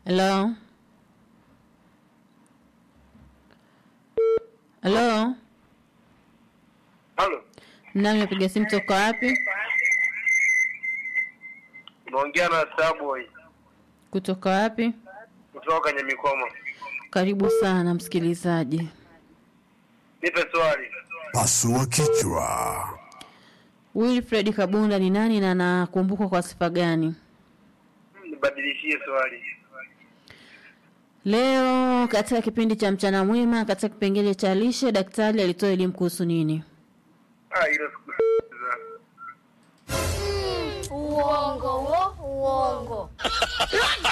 Hello? Hello? Halo, Nani napiga simu toka wapi? unaongea na Starboy Kutoka wapi? kutoka Nyamikoma. Karibu sana msikilizaji. Nipe swali. Pasua kichwa. Wilfred Kabunda ni nani na anakumbukwa kwa sifa gani? Nibadilishie swali. Leo katika kipindi cha mchana mwema, katika kipengele cha lishe, daktari alitoa elimu kuhusu nini? Ah, hilo sikusikiliza. Uongo wo, uongo.